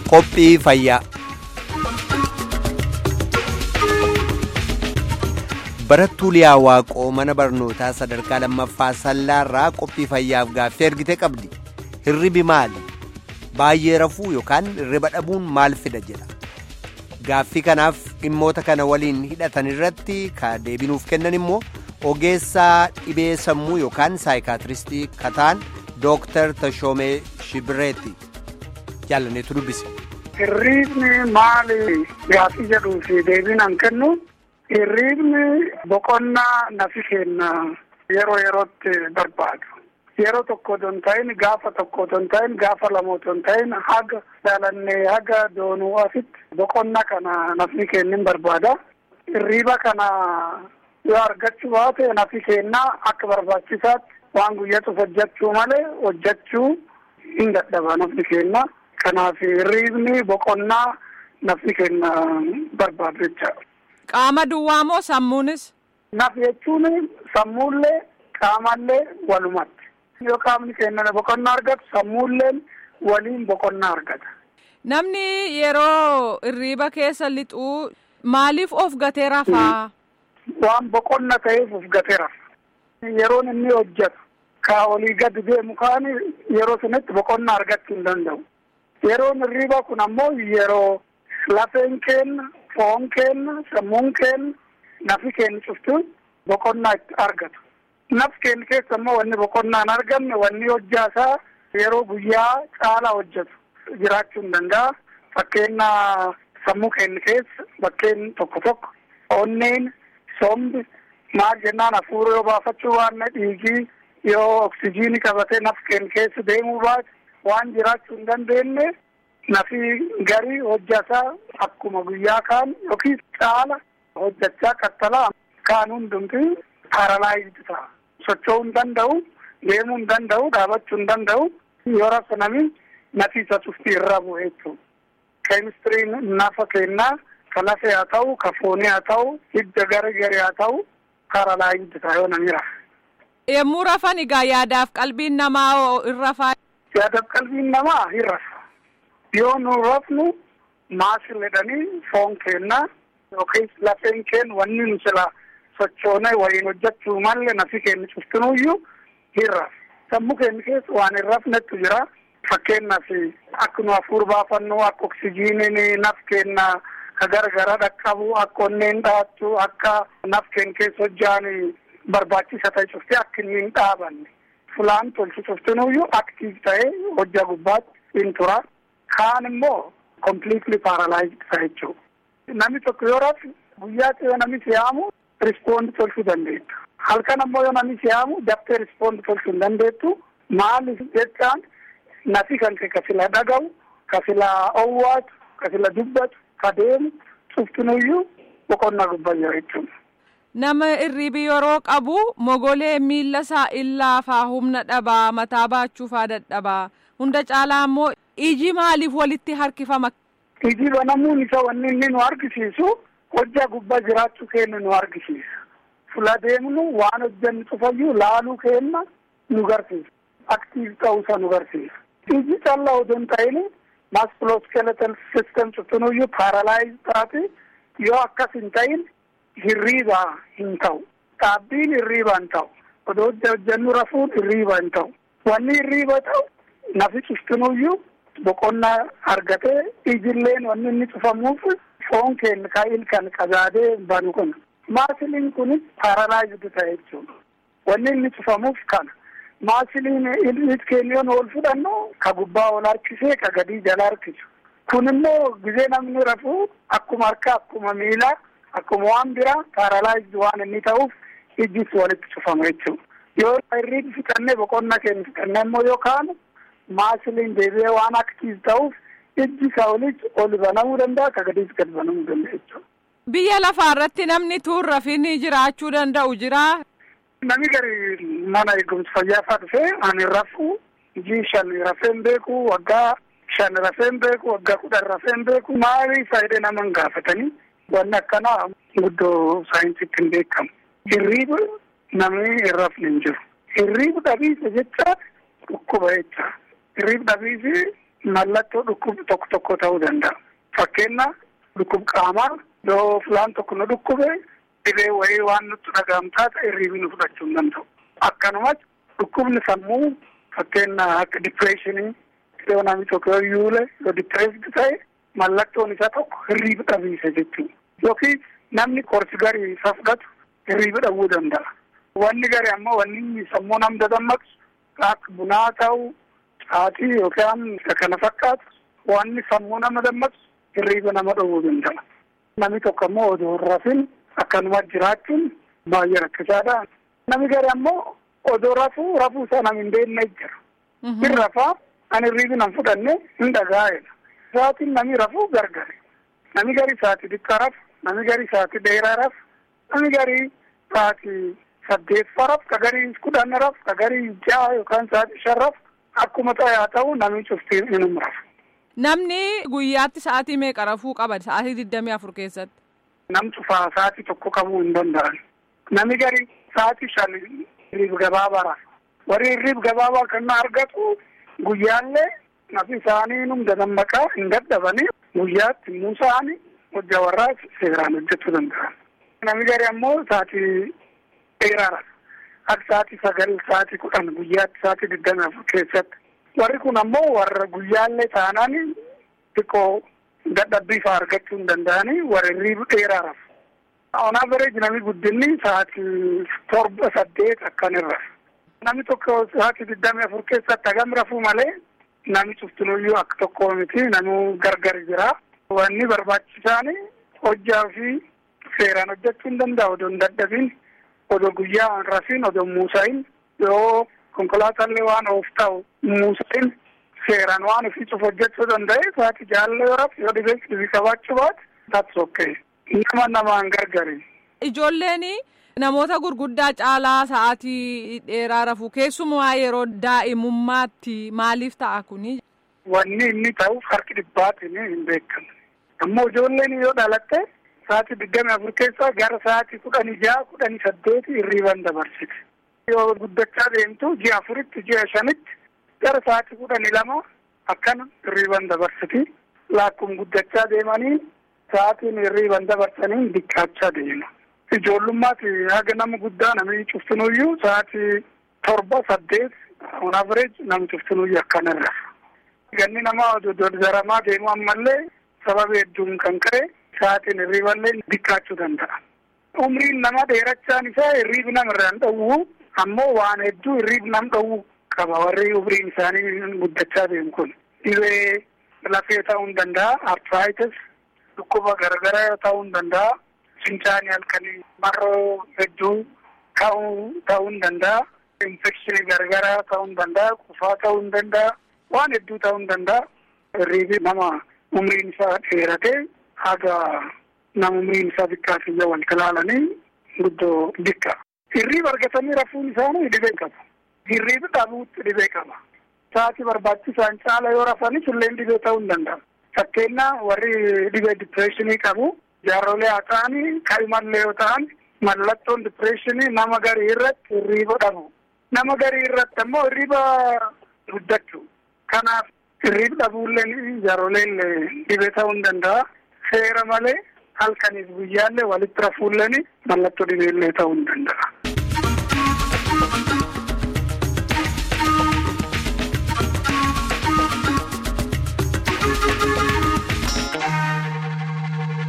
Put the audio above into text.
Qophii fayyaa. Barattuu Liyaa Waaqoo mana barnootaa sadarkaa lammaffaa sallaarraa qophii fayyaaf gaaffii ergite qabdi. Hirribi maali? Baay'ee rafuu yookaan hirriba dhabuun maal fida jedha. Gaaffii kanaaf dhimmoota kana waliin hidhatan irratti ka deebinuuf kennan immoo ogeessaa dhibee sammuu yookaan saayikaatiristii kataan Dooktar Tashoomee Shibireeti. Jaallaneetu dubbise. Hirriibni maali gaaffii jedhuu fi deebiin kennu hirriibni boqonnaa nafi kenna yeroo yerootti barbaadu. Yeroo tokko otoo hin ta'in gaafa tokko otoo hin ta'in gaafa lama otoo hin ta'in haga jaalannee haga doonuu asitti boqonnaa kana nafni kennin barbaada. Hirriiba kana yoo argachuu baate nafi kennaa akka barbaachisaatti waan guyyatuuf hojjechuu malee hojjechuu hin dadhaba nafni kenna. Kanaaf hirriibni boqonnaa nafni kenna barbaadu jechaadha. Qaama duwwaa moo sammuunis? Naf jechuun sammuullee qaamallee walumatti. Yoo qaamni kennan boqonnaa argatu sammuulleen waliin boqonnaa argata. Namni yeroo hirriiba keessa lixuu maaliif of gatee rafaa? Waan boqonna ta'eef of gatee rafa. Yeroon inni hojjetu ka olii gadi deemu kaan yeroo sunitti boqonnaa argachuu hin danda'u. Yeroon hirriiba kun ammoo yeroo lafeen kenna, foon kenna, sammuun kenna, nafi kenna cuftuun boqonnaa itti argatu. Naf kenna keessa immoo wanni boqonnaa hin argamne wanni hojjaasaa yeroo guyyaa caalaa hojjetu jiraachuu hin danda'a. Fakkeenya sammuu kenna keessa bakkeen tokko tokko onneen, sombi maal jennaan hafuura yoo baafachuu waan dhiigii yoo oksijiinii qabatee naf kenna keessa deemuu baate waan jiraachuu hin dandeenye nafi garii hojjataa akkuma guyyaa kaan yookiin caala hojjachaa kattalaa kaan hundumti paaralaayizdi ta'a. Socho'uu hin danda'u, deemuu hin danda'u, dhaabachuu hin danda'u. Yoo rafa nami nafi isa cufti irra bu'e jechuudha. Keemistiriin nafa kennaa ka lafee haa ta'u, ka foonii haa ta'u, hidda gara garee haa ta'u, paaralaayizdi ta'a yoo nami rafa. Yommuu rafan egaa yaadaaf qalbiin namaa hin rafaa. Yaadaaf qalbiin namaa hin rafa. Yoo nu rafnu maasil jedhanii foon kennaa yookiin lafeen kennu wanni nu sila sochoonee waliin hojjechuu malee nafi kennu cuftinuyyuu hin rafa. Sammuu keenya keessa waan hin rafnetu jira. Fakkeenyaaf akka nu hafuura baafannu akka oksijiiniin naf kenna ka gargara dhaqqabu akka onneen dhaattu akka naf keenya keessa hojjaan barbaachisa ta'e cufti akka inni hin dhaabanne. Fulaan tolchu cuftinuyyuu aktiif ta'ee hojjaa gubbaatti hin tura. Kaan immoo completely paralyzed ta'a jechuudha. Namni tokko yoo rafu guyyaatti yoo namni siyaamu rispoond tolchuu dandeettu. Halkan ammoo yoo namni siyaamu daftee rispoond tolchuu hin dandeettu. Maaliif jechaan nafi kan ka sila dhaga'u, ka sila owwaatu, ka sila dubbatu, ka deemu cuftinuyyuu boqonnaa gubbayyaa jechuudha. Nama hirriibi yeroo qabu mogolee miilla isaa illaafaa humna dhabaa mataa baachuufaa dadhabaa hunda caalaa immoo iji maaliif walitti harkifama. Iji banamuun isa wanni inni nu argisiisu hojjaa gubbaa jiraachuu keenya nu argisiisa. Fula deemnu waan hojjannu cufayyuu laaluu keenya nu garsiisa. Aktiiv ta'uusa nu garsiisa. Iji callaa otoo hin ta'in maskuloskeletal sistem cuftinuyyuu paaralaayiz taate yoo akkas hin ta'in hirriibaa hin ta'u. Dhaabbiin hirriibaa hin ta'u. Odoo hojjannu rafuun hirriibaa hin ta'u. Wanni hirriiba ta'u nafi cuftinuyyuu boqonnaa argatee ijilleen wanni inni cufamuuf foon keenya kaa'il kan qajaadee banu kun. Maasiliin kunis paaralaayizdi ta'e jechuudha. Wanni inni cufamuuf kana. Maasiliin ilmi keenya yoon ol fudhannu ka gubbaa ol harkisee ka gadii jala harkisu. Kun immoo gizee namni rafuu akkuma harkaa akkuma miilaa akkuma waan biraa paaralaayizdi waan inni ta'uuf ijjis walitti cufama jechuudha. Yoo hirriibi fixannee boqonnaa keenya fixannee immoo yoo kaanu maasiliin deebi'ee waan aktiiv ta'uuf ijji isaa olis ol banamuu danda'a ka gadiis gad banamuu danda'a jechuudha. Biyya lafaa irratti namni tuun rafin jiraachuu danda'u jira. Namni gari mana eegumsa fayyaa fa'aa dhufee ani rafu ijii shan rafeen beeku waggaa shan rafeen beeku waggaa kudhan rafeen beeku maali faayidee nama hin gaafatanii wanni akkanaa guddoo saayinsiitti hin beekamu. Hirriiba namni hin rafne hin jiru. Hirriiba dhabiisa jecha dhukkuba jecha. Hirriiba dhabiisi mallattoo dhukkub tokko tokko ta'uu danda'a. Fakkeenyaaf dhukkub qaamaa yoo filaan tokko nu dhukkube dhibee wayii waan nutti dhaga'amu taate hirriibi nu fudhachuu hin danda'u. Akkanumas dhukkubni sammuu fakkeenyaaf akka dipireeshinii yoo namni tokko yoo yuule yoo dipireesdi ta'e mallattoon isaa tokko hirriibi dhabiisa jechuudha. Yookiin namni qorsi garii isa fudhatu hirriibi dhabuu danda'a. Wanni garii ammoo wanni sammuu nam dadammaqsu akka bunaa ta'u caatii yookaan isa kana fakkaatu wanni sammuu nama dammaqsu hirriiba nama dhowwuu danda'a. Namni tokko ammoo odoo hin rafin akkanuma jiraachuun baay'ee rakkisaadha. Namni garii ammoo odoo rafuu rafuu isaa nam hin beekne jira. Hin rafaa ani hirriibi nan fudhanne hin dhagaa'edha. Sa'aatiin namni rafuu gargari. Namni garii sa'aatii xiqqaa rafu, namni garii sa'aatii dheeraa rafu, namni garii sa'aatii saddeettafaa rafu, ka garii kudhan rafu, ka garii ja'a yookaan sa'aatii shan rafu akkuma ta'e haa ta'u namni cuftii inuma rafu. Namni guyyaatti sa'aatii meeqa rafuu qaba sa'aatii digdamii afur keessatti? Nam cufaa sa'aatii tokko qabuu hin danda'an. Namni garii sa'aatii shan hirriib gabaabaa rafu. Warri hirriib gabaabaa kan argatu guyyaallee nafi isaanii num dadammaqaa hin dadhabanii guyyaatti immoo isaanii hojii warraa seeraan hojjechuu danda'an. Namni garii ammoo sa'aatii dheeraa rafu. Akka sa'aatii sagal sa'aatii kudhan guyyaatti sa'aatii digdamii afur keessatti. Warri kun ammoo warra guyyaallee taanaan xiqqoo dadhabbii fa'aa argachuu hin danda'anii warra hirriiba dheeraa rafu. On average namni guddinni sa'aatii torba saddeet akkan irra. Namni tokko sa'aatii digdamii afur keessatti hagam rafuu malee namni cuftinuyyuu akka tokko miti namuu gargar jira. Wanni barbaachisaan hojjaa fi seeraan hojjechuu hin danda'u odoo hin dadhabin odoo guyyaa hin rafin odoo muusahin yoo konkolaatallee waan oof ta'u muusahin seeraan waan ofii cuf hojjechuu danda'e sa'aatii jaalala yoo rafu yoo dhibee dhibii qabaachuu baate that's okay. Nama namaan gargari. Ijoolleen namoota gurguddaa caalaa sa'aatii dheeraa rafu keessumaa yeroo daa'imummaatti maaliif ta'a kuni? Wanni inni ta'uuf harki dhibbaatiin hin beekamu. Ammoo ijoolleen yoo dhalatte sa'aatii digdamii afur keessaa gara sa'aatii kudhanii ja'a kudhanii saddeeti hirriiban dabarsiti. Yoo guddachaa deemtu ji'a afuritti ji'a shanitti gara sa'aatii kudhanii lama akkana hirriiban dabarsiti. Laakkuma guddachaa deemanii sa'aatiin hirriiban dabarsanii diqqaachaa deema. Ijoollummaati haga nama guddaa namni cuftinuyyuu sa'aatii torba saddeet on average namni cuftinuyyuu akkanarra. Ganni namaa dodaramaa deemu ammallee sababa hedduun kan ka'e sa'aatiin hirriiballee diqqaachuu danda'a. Umriin nama dheerachaan isaa hirriibi namarraa hin dhowwu ammoo waan hedduu hirriibi nam dhowwu qaba warri umriin isaanii guddachaa deemu kun. Dhibee lafee ta'uu hin danda'a, arthritis, dhukkuba garagaraa ta'uu hin danda'a, fincaanii halkanii marroo hedduu ka'uu ta'uu hin danda'a, infekshinii garagaraa ta'uu hin danda'a, qufaa ta'uu hin danda'a, waan hedduu ta'uu hin danda'a. Hirriibi nama umriin isaa dheerate haga nama umriin isaa xiqqaatiyya wal ilaalanii guddoo dikka. Hirriiba argatanii rafuun isaanii dhibee qabu. Hirriibi dhabuutti dhibee qaba. Sa'aatii barbaachisaan caala yoo rafanis illee dhibee ta'uu hin danda'a. Fakkeenyaa warri dhibee dipireeshinii qabu jaarrolee haa ta'anii kaa'imallee yoo ta'an mallattoon dipireeshinii nama garii irratti hirriiba dhabu. Nama garii irratti ammoo hirriiba guddachuu. Kanaaf hirriiba dhabuulleen jaarroleen dhibee ta'uu hin danda'a. Seera malee halkaniif guyyaallee walitti rafuulleen mallattoo dhibeellee ta'uu hin danda'a.